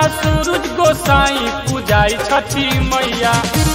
सूरज गोसाई पूजाई छठी मैया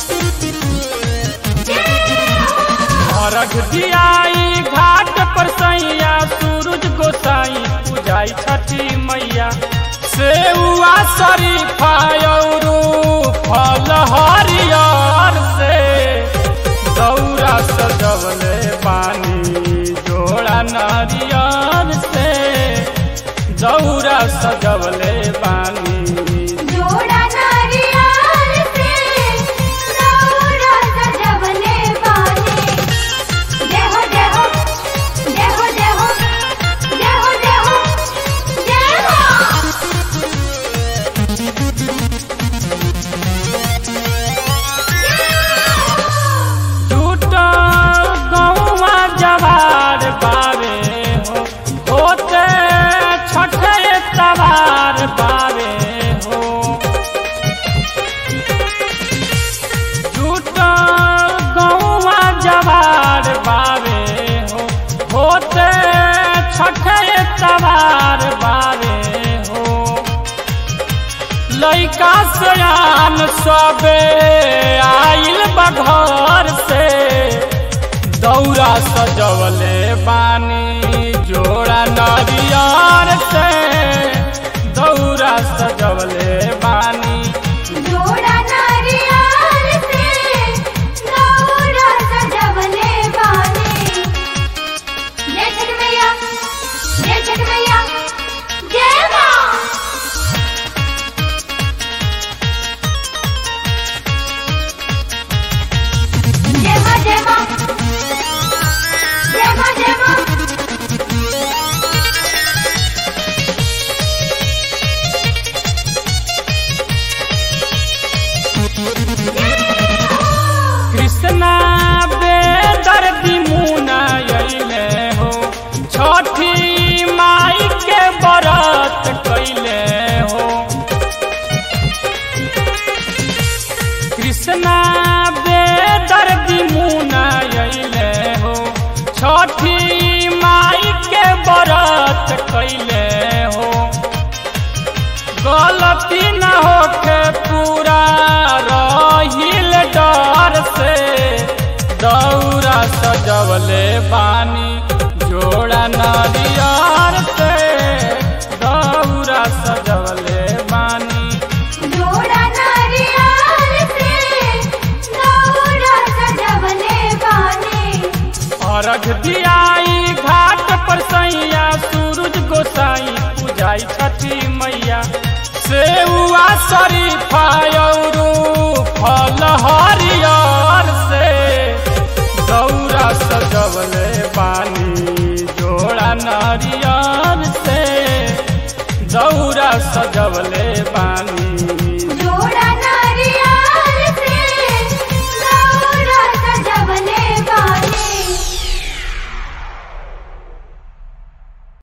अर्घ दियाई घाट पर सैया सूरज गोसाई पूजाई छठी मैया सेउआ शरीफा औरू फल हरियर से दौरा सजवले पानी जोड़ा नारियर से दौरा सजवले पानी जोड़ा नारियल से दौरा सजवले बानी जय हो जय हो जय हो जय हो जय हो जय हो जय हो टूटा गौवा जवार बावे हो होते छठे तवार बावे हो टूटा गौवा जवार बावे हो होते छठे तवार बावे हो लैका सयान सबे आइल बघर से दौरा सजवले बानी जोड़ा नरियर से दौरा सजवले बानी जोड़ा नारियल से दौरा सजवले बानी जय छठ मैया जय छठ मैया जय माँ जय माँ जय माँ जय माँ जय माँ कृष्णा बेदर्दी मुना अइले हो छठी माई के व्रत कैले हो कृष्णा बेदर्दी मुना अइले हो छठी माई के व्रत कैले हो गलती न होके पूरा रहिल डर से दौरा सजवले बानी जोड़ा नरियर से दौरा सजवले बानी जोड़ा नारियल से दौरा सजवले बानी अर्घ दियाई घाट पर सैया सूरज गोसाई पूजाई छठी मैया सेउआ शरीफा औरू फल हरियर से दौरा सजवले पानी जोड़ा नारियर से दौरा सजवले